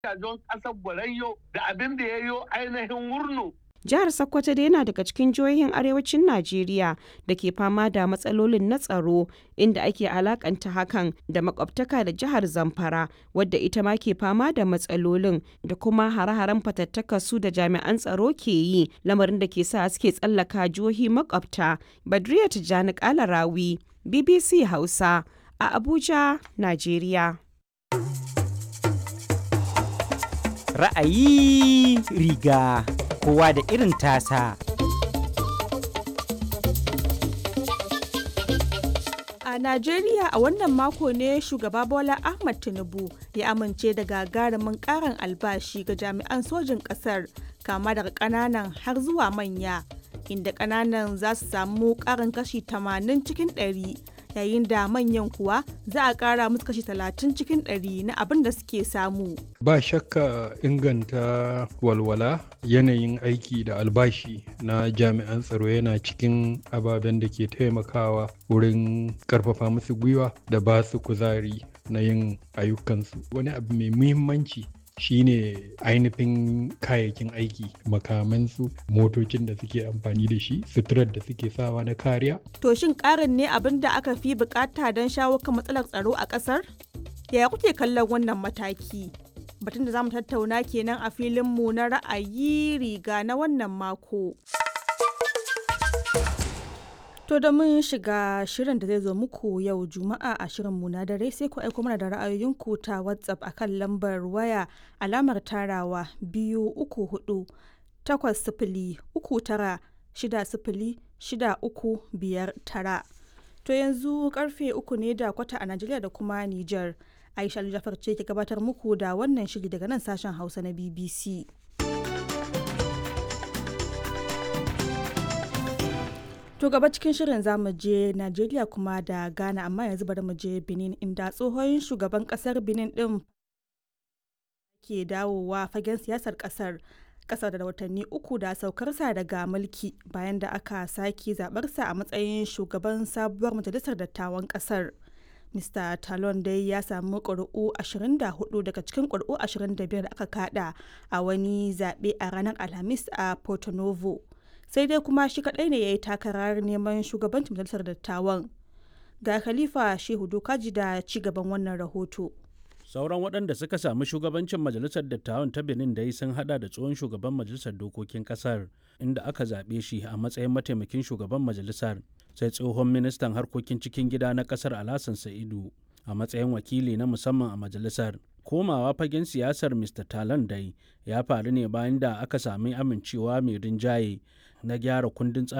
don ƙasar Borayyo da abin da ya yi ainihin wurno. Jihar Sokoto dai yana daga cikin jihohin arewacin Najeriya da ke fama da matsalolin na tsaro inda ake alakanta hakan da makwabtaka da jihar Zamfara wadda ita ma ke fama da matsalolin da kuma hare-haren fatattaka su da jami'an tsaro ke yi lamarin da ke sa suke tsallaka jihohi makwabta. Badriya Tijjani Kalarawi, BBC Hausa a Abuja, Najeriya. Ra'ayi riga kowa da irin tasa. A Najeriya a wannan mako ne shugaba Bola Ahmad Tinubu ya amince da gagarumin karin albashi ga jami'an sojin ƙasar kama daga ƙananan har zuwa manya inda ƙananan za su samu ƙarin kashi 80 cikin 100 yayin da manyan kuwa za a ƙara musu kashi 30 cikin 100 na abin da suke samu. Ba shakka inganta walwala yanayin aiki da albashi na jami'an tsaro yana cikin ababen da ke taimakawa wurin karfafa musu gwiwa da ba su kuzari na yin ayyukansu. Wani abu mai muhimmanci shine ainihin kayayyakin aiki makamansu motocin da suke amfani da shi suturar da suke sawa na kariya To shin ƙarin ne abin da aka fi bukata don shawo kan matsalar tsaro a ƙasar? Yaya kuke kallon wannan mataki? Batun da za mu tattauna kenan a filinmu na ra'ayi riga na wannan mako. To da mun shiga shirin da zai zo muku yau Juma'a a shirinmu na dare sai ku aiko mana da ra'ayoyinku ta WhatsApp akan lambar waya alamar tarawa biyu uku hudu takwas sifili uku tara shida sifili shida uku biyar tara. To yanzu karfe uku ne da kwata a Najeriya da kuma Nijar. Aisha Jafar ce ke gabatar muku da wannan shiri daga nan sashen Hausa na BBC. To gaba cikin shirin za mu je Najeriya kuma da Ghana amma yanzu bari mu je Benin inda tsohon shugaban kasar Benin din ke dawowa fagen siyasar kasar kasar da watanni uku da saukarsa daga mulki bayan da aka sake zabarsa a matsayin shugaban sabuwar majalisar dattawan kasar. Mr. Talon dai ya samu ƙuri'u 24 daga cikin ƙuri'u 25 da aka kada a wani zaɓe a ranar Alhamis a Porto Novo. sai dai kuma shi kadai ne ya yi takarar neman shugabancin majalisar dattawan ga khalifa shehu dokaji da ci gaban wannan rahoto sauran waɗanda suka samu shugabancin majalisar dattawan ta benin da sun hada da tsohon shugaban majalisar dokokin kasar inda aka zaɓe shi a matsayin mataimakin shugaban majalisar sai tsohon ministan harkokin cikin gida na kasar alhassan sa'idu a matsayin wakili na musamman a majalisar komawa fagen siyasar mr talan dai ya faru ne bayan da aka sami amincewa mai rinjaye na gyara kundin tsarin